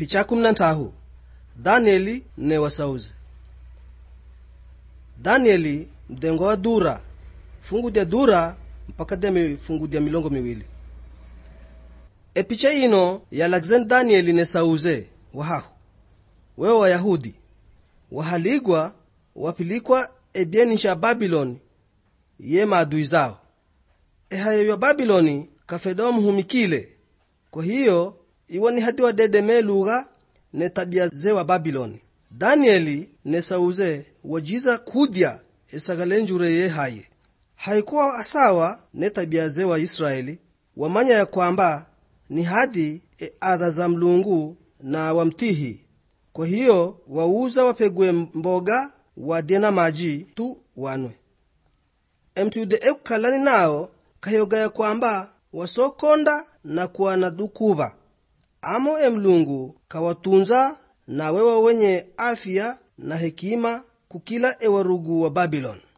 picha kumi na ntahu danieli ne wasauze danieli mdengo wa dura fungu dya dura mpaka dya mifungu dya milongo miwili epicha ino yalakizeni danieli ne sauze wahahu wewe wayahudi wahaligwa wapilikwa ebyeni sha babiloni ye maadui zao ehayo ya babiloni kafeda wamuhumikile kwa hiyo iwo ni hadi wadedeme lugha ne tabia ze wa babiloni danieli ne sauze wajiza kudya esagale njure ye haye haikuwa asawa ne tabia ze wa israeli wamanya ya kwamba ni hadi e adha za mlungu na wamtihi kwa hiyo wauza wapegwe mboga wadye na maji tu wanwe emtude ekukalani nao kahiyogaya kwamba wasokonda na kuwa na dukuva amo emlungu kawatunza na wewa wenye afya na hekima kukila ewarugu wa babiloni